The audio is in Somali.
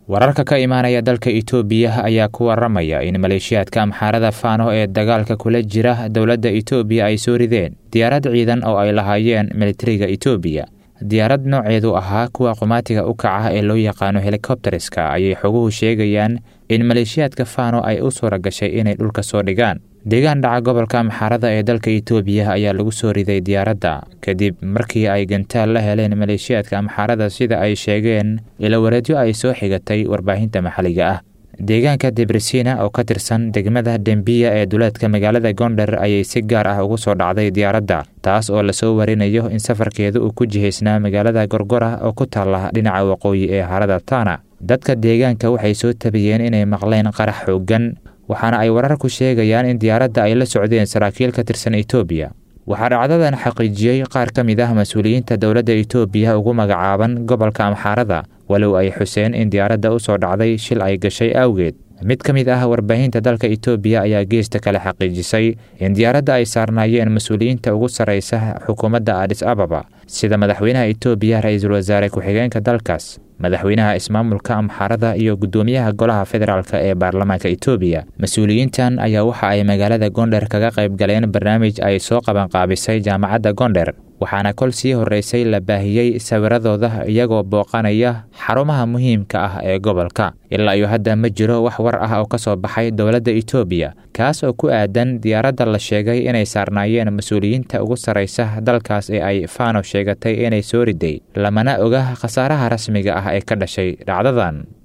wararka ka imaanaya dalka itoobiya ayaa ku waramaya in maleeshiyaadka amxaarada faano ee dagaalka kula jira dowladda itoobiya ay soo rideen diyaarad ciidan oo ay lahaayeen militariga itoobiya diyaarad nooceedu ahaa kuwa qumaatiga u kaca ee loo yaqaano helikobteriska ayay xoguhu sheegayaan in maleeshiyaadka faano ay u suura gashay inay dhulka soo dhigaan deegaan dhaca gobolka amxaarada ee dalka itoobiya ayaa lagu soo riday diyaaradda kadib markii ay gantaal la heleen maleeshiyaadka amxaarada sida ay sheegeen ilawareedyo ay soo xigatay warbaahinta maxalliga ah deegaanka debresina oo ka tirsan degmada dembiya ee duleedka magaalada gondar ayay si gaar ah ugu soo dhacday diyaaradda taas oo lasoo warinayo in safarkeeda uu ku jihaysnaa magaalada gorgora oo ku taalla dhinaca waqooyi ee harada tana dadka deegaanka waxay soo tabiyeen inay maqleen qarax xooggan waxaana ay wararku sheegayaan in diyaaradda ay la socdeen saraakiil ka tirsan itoobiya waxaa dhacdadan xaqiijiyey qaar ka mid ah mas-uuliyiinta dowladda itoobiya ugu magacaaban gobolka amxaarada walow ay xuseen in diyaaradda u soo dhacday shil ay gashay awgeed mid ka mid ah warbaahinta dalka itoobiya ayaa geesta kale xaqiijisay in diyaaradda ay saarnaayeen mas-uuliyiinta ugu sarraysa xukuumadda adis ababa sida madaxweynaha itoobiya ra-iisul wasaare ku-xigeenka dalkaas madaxweynaha ismaamulka amxaarada iyo guddoomiyaha golaha federaalk ee baarlamaanka itoobiya mas-uuliyiintan ayaa waxa ay magaalada gondher kaga qayb galeen barnaamij ay soo qabanqaabisay jaamacadda gondher waxaana kol sii horreysay la baahiyey sawiradooda iyagoo booqanaya xarumaha muhiimka ah ee gobolka ilaa iyo hadda ma jiro wax war ah oo ka soo baxay dowladda itoobiya kaas oo ku aadan diyaaradda la sheegay inay saarnaayeen mas-uuliyiinta ugu sarraysa dalkaas ee ay faano sheegatay inay soo riday lamana oga khasaaraha rasmiga ah ee ka dhashay dhacdadan